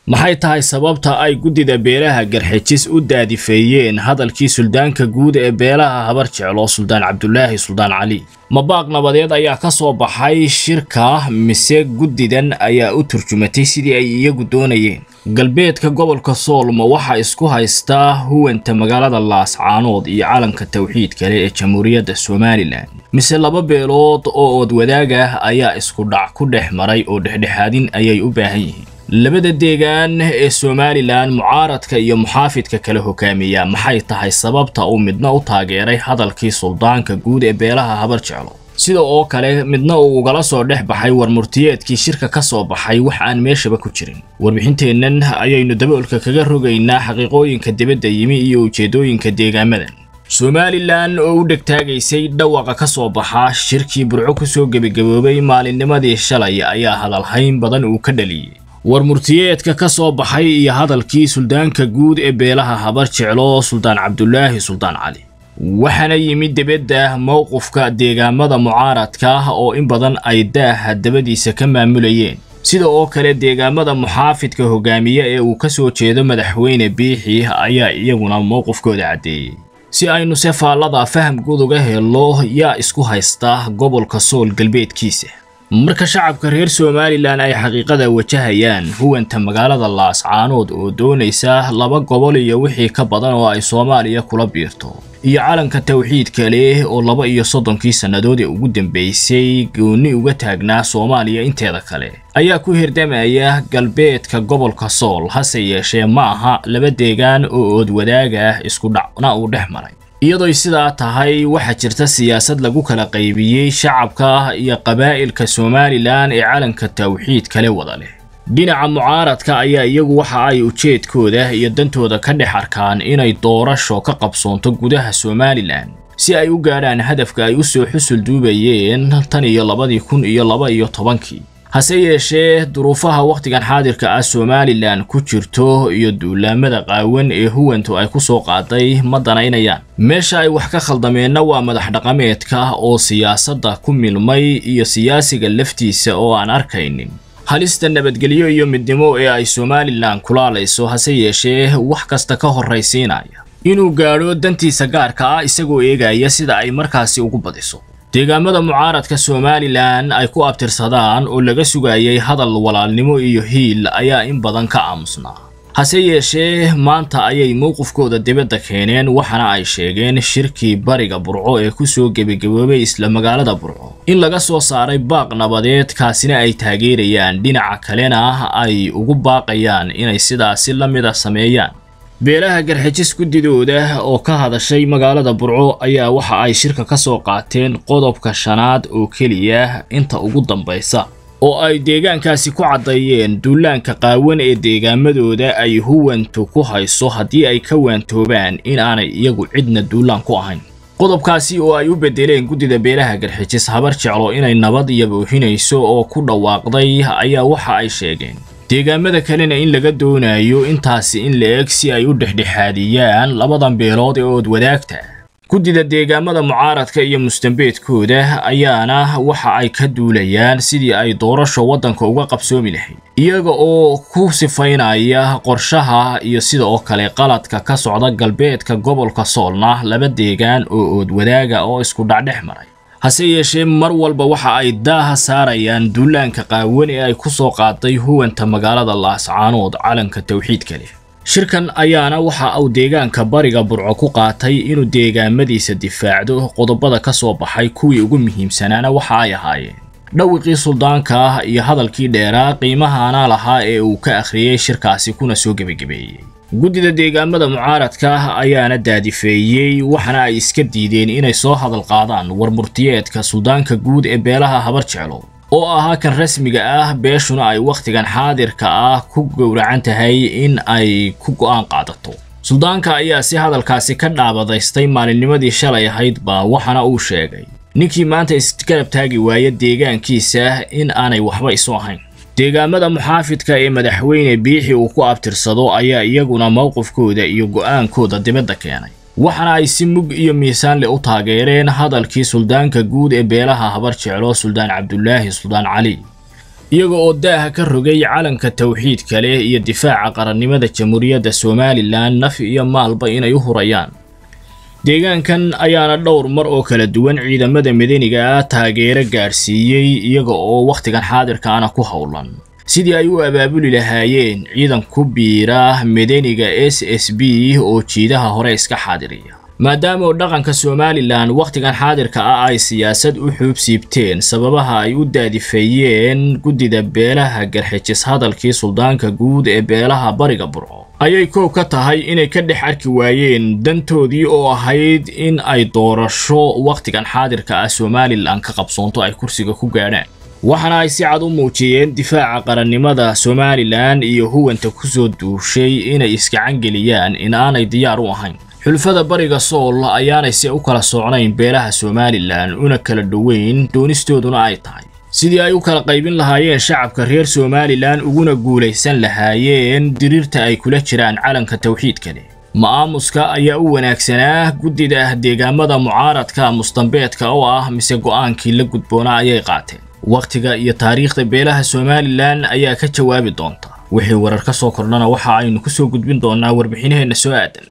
maxay tahay sababta ay guddida beelaha garxijis u daadifeeyeen hadalkii suldaanka guud ee beelaha habar jeclo suldaan cabdulaahi suldaan cali mabaaq nabadeed ayaa ka soo baxay shirka mise guddidan ayaa u turjumatay sidii ay iyagu doonayeen galbeedka gobolka soolma waxaa isku haystaa huwanta magaalada laascaanood iyo calanka tawxiid kale ee jamhuuriyadda somalilan mise laba beelood oo ood wadaag ah ayaa isku dhac ku dhex maray oo dhexdhexaadin ayay u baahan yihiin labada deegaan ee somalilan mucaaradka iyo muxaafidka kala hogaamiya maxay tahay sababta uu midna u taageeray hadalkii suldaanka guud ee beelaha habar jeclo sida oo kale midna uu ugala soo dhex baxay warmurtiyeedkii shirka ka soo baxay wax aan meeshaba ku jirin warbixinteennan ayaynu daboolka kaga rogaynaa xaqiiqooyinka dibadda yimi iyo ujeeddooyinka deegaamadan somalilan oo u dhegtaagaysay dhawaqa ka soo baxa shirkii burco ku soo gebagaboobay maalinnimadii shalay ayaa hadalhayn badan uu ka dhaliyey warmurtiyeedka ka soo baxay iyo hadalkii suldaanka guud ee beelaha habar jeclo suldaan cabdulaahi suldaan cali waxaana yimid dibadda mowqifka deegaamada mucaaradka oo in badan ay daaha dabadiisa ka maamulayeen sida oo kale deegaamada muxaafidka hogaamiye ee uu ka soo jeedo madaxweyne biixi ayaa iyaguna mowqifkooda caddeeyey si aynu se faallada faham guud uga helo yaa isku haysta gobolka sool galbeedkiisa marka shacabka reer somalilan ay xaqiiqada wajahayaan huwanta magaalada laascaanood oo doonaysa laba gobol iyo wixii ka badan oo ay soomaaliya kula biirto iyo calanka tawxiidka leh oo laba iyo soddonkii sannadood ee ugu dambaysay goonni uga taagnaa soomaaliya inteeda kale ayaa ku hirdamaya galbeedka gobolka sool hase yeeshee ma aha laba deegaan oo ood wadaaga ah isku dhacna uu dhex maray iyadoy sidaa tahay waxaa jirta siyaasad lagu kala qaybiyey shacabka iyo qabaa'ilka somalilan ee calanka tawxiid kale wada leh dhinaca mucaaradka ayaa iyagu waxa ay ujeedkooda iyo dantooda ka dhex arkaan inay doorasho ka qabsoonto gudaha somalilan si ay u gaadhaan hadafka ay u soo xusul duubayeen tan iyo labadii kun iyo laba iyo tobankii hase yeeshee duruufaha wakhtigan xaadirka ah somalilan ku jirto iyo duulaamada qaawan ee huwantu ay ku soo qaaday ma danaynayaan meesha ay wax ka khaldameenna waa madax dhaqameedka oo siyaasadda ku milmay iyo siyaasiga laftiisa oo aan arkaynin halista nabadgelyo iyo midnimo ee ay somalilan kulaalayso hase yeeshee wax kasta ka horraysiinaya inuu gaadho dantiisa gaarka ah isagoo eegaya sida ay markaasi ugu badiso deegaamada mucaaradka somalilan ay ku abtirsadaan oo laga sugayay hadal walaalnimo iyo hiil ayaa in badan ka aamusnaa hase yeeshee maanta ayay mowqifkooda dibadda keeneen waxaana ay sheegeen shirkii bariga burco ee ku soo gebagaboobay isla magaalada burco in laga soo saaray baaq nabadeed kaasina ay taageerayaan dhinaca kalena ay ugu baaqayaan inay sidaasi la mida sameeyaan beelaha garxijis guddidooda oo ka hadashay magaalada burco ayaa waxa ay shirka ka soo qaateen qodobka shanaad oo keliya inta ugu dambaysa oo ay deegaankaasi ku caddeeyeen duulaanka qaawan ee deegaamadooda ay huwantu ku hayso haddii ay ka waantoobaan in aanay iyagu cidna duulaan ku ahayn qodobkaasi oo ay u beddeleen guddida beelaha garxijis habar jeclo inay nabad iyo boohinayso oo ku dhawaaqday ayaa waxa ay sheegeen deegaamada kalena in laga doonayo intaasi in la eg si ay u dhexdhexaadiyaan labadan beelood ee ood wadaagta guddida deegaamada mucaaradka iyo mustambeedkooda ayaana waxa ay ka duulayaan sidii ay doorasho waddanka uga qabsoomi lahayd iyaga oo ku sifaynaya qorshaha iyo sida oo kale qaladka ka socda galbeedka gobolka soolna laba deegaan oo ood wadaaga oo isku dhacdhex maray hase yeeshee mar walba waxa ay daaha saarayaan duulaanka qaawan ee ay ku soo qaaday huwanta magaalada laascaanood calanka tawxiidka leh shirkan ayaana waxa uu deegaanka bariga burco ku qaatay inuu deegaamadiisa difaacdo qodobada ka soo baxay kuwii ugu muhiimsanaana waxa ay ahaayeen dhawiqii suldaanka ah iyo hadalkii dheeraa qiimahaana lahaa ee uu ka akhriyey shirkaasi kuna soo gebagabeeyey guddida deegaamada mucaaradka ayaana daadifeeyey waxaana ay iska diideen inay soo hadal qaadaan warmurtiyeedka suldaanka guud ee beelaha habar jeclo oo ahaa kan rasmiga ah beeshuna ay wakhtigan xaadirka ah ku gowracan tahay in ay ku go'aan qaadato suldaanka ayaa si hadalkaasi ka dhaabadaystay maalinnimadii shalay ahaydba waxaana uu sheegay ninkii maanta isgarab taagi waaya deegaankiisa in aanay waxba isu ahayn deegaamada muxaafidka ee madaxweyne biixi uu ku abtirsado ayaa iyaguna mowqifkooda iyo go'aankooda dibadda keenay waxaana ay si mug iyo miisaan leh u taageereen hadalkii suldaanka guud ee beelaha habar jeclo suldaan cabdulaahi suldaan cali iyaga oo daaha ka rogay calanka tawxiidka leh iyo difaaca qarannimada jamhuuriyadda somalilan naf iyo maalba inay u hurayaan deegaankan ayaana dhowr mar oo kala duwan ciidamada madaniga ah taageero gaadhsiiyey iyaga oo wakhtigan xaadirkaana ku howlan sidii ay u abaabuli lahaayeen ciidan ku biira madaniga s s b oo jiidaha hore iska xaadiriya maadaama dhaqanka somalilan wakhtigan xaadirka ah ay siyaasad u xuub siibteen sababaha ay u daadifeeyeen guddida beelaha garxijis hadalkii suldaanka guud ee beelaha bariga burco ayay koow ka tahay inay ka dhex arki waayeen dantoodii oo ahayd in ay doorasho wakhtigan xaadirka ah somalilan ka qabsoonto ay kursiga ku gaadhaan waxaana ay si cad u muujiyeen difaaca qarannimada somalilan iyo huwanta ku soo duushay inay iskacangeliyaan in aanay diyaar u ahayn xulfada bariga sool ayaanay se u kala socnayn beelaha somalilan una kala dhoweyn doonistooduna ay tahay sidii ay u kala qaybin lahaayeen shacabka reer somalilan uguna guulaysan lahaayeen diriirta ay kula jiraan calanka tawxiidka leh ma'aamuska ayaa u wanaagsanaa guddida deegaamada mucaaradka mustambeedka oo ah mise go'aankii la gudboona ayay qaateen wakhtiga iyo taariikhda beelaha somalilan ayaa ka jawaabi doonta wixii warar ka soo kordhana waxa aynu ku soo gudbin doonaa warbixinaheenna soo aadan